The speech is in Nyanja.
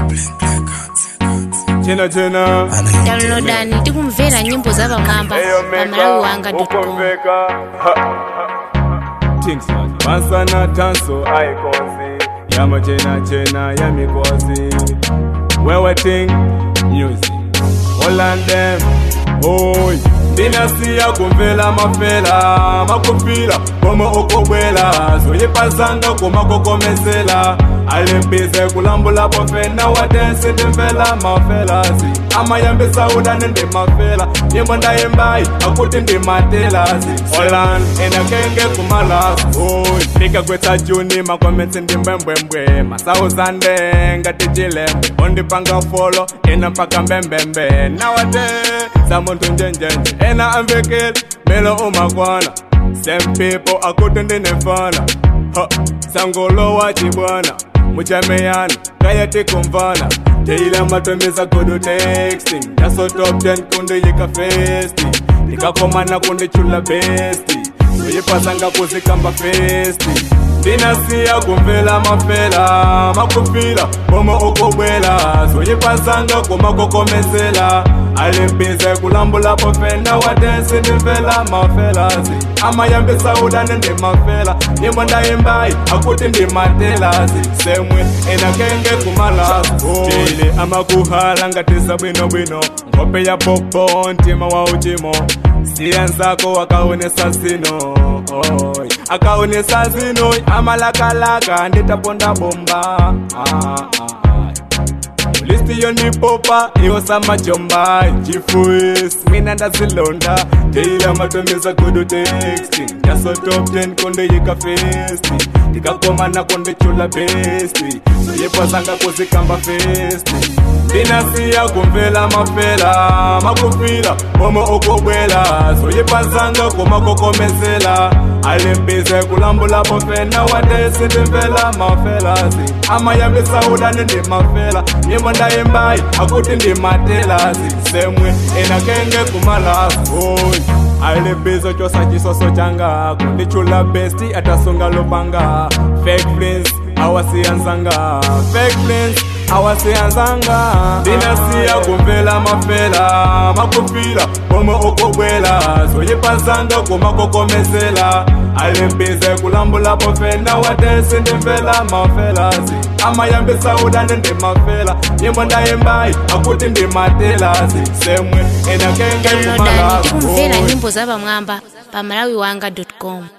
chena chena downloadani tikumvera nyimbo za pamwamba pa malawi wanga com ukumveka things masana tanso ayikonzi yama chena chena yamikozi wewe ting music Holland them oy ndinasiya kumvela mafela makufila koma okobwela zoyipazanga kumakokomesela alimbize kulambula bofena wadensi ndimvela mafelasi amayambisa udane ndimafela nyimbo ndayimbayi akuti ndimatelazi olan enakenge kumalasi oy ndikagwetsa juni makometsi ndimbwembwembwe masauzande ngatichilembwe ondipanga folo ena mpaka mbembembe nawate zamuntu njenjenje ena amvekeli melo umakwana same people akuti ndinefana ha sangolo wachibwana muchameyana kayatikumvana teila matombisa kudu texting yaso top 10 kundiyika festi ndikakomana kundichula besti uyipasanga kuzikamba festi ndinasiya kumvela mafela makufila koma okobwela zoyipasanga kumakokomesela alimbize kulambula bofena wadensi ndimvela mafelasi amayambisa udane ndimafela nyimbo ndayimbayi akuti ndimatelazi semwe enakenge kumalasi tile amakuhala ngatisa bwinobwino ngope ya popo ntima wa uchimo siyenzako akaonesa zino oy akaonesa zino amalakalaka nditaponda bomba ah, ah, ah. listi yonipopa iwosamajomba chifuis mina ndazilonda teila matombeza kudu texting yasotop 10 kondeyika festi ndikakomana kondechula besti soyepasanga kuzikamba festi ndinasiya kumvela mafela makufila koma okobwela zoyipazanga kumakokomesela alimbize kulambula bofena wadesi ndimvela mafelasi amayambisa udane ndimafela nyimbo ndayimbayi akuti ndimatelazi semwe enakenge kumalasi oy alimbizo chosa chisoso changa kundichula besti atasunga lupanga fake friends awasiyanzanga fake friends awasiyanzanga ndinasiya kumvela mafela makufila koma okobwela zoyipazanga kumakokomesela alimbize kulambula bofena wadensi ndimvela mafelasi amayambisa udane ndimafela nyimbo ndayimbayi akuti ndimatelazi semwe enakenge downloadani kumalasi tikumvera nyimbo za pamwamba pa malawi wanga com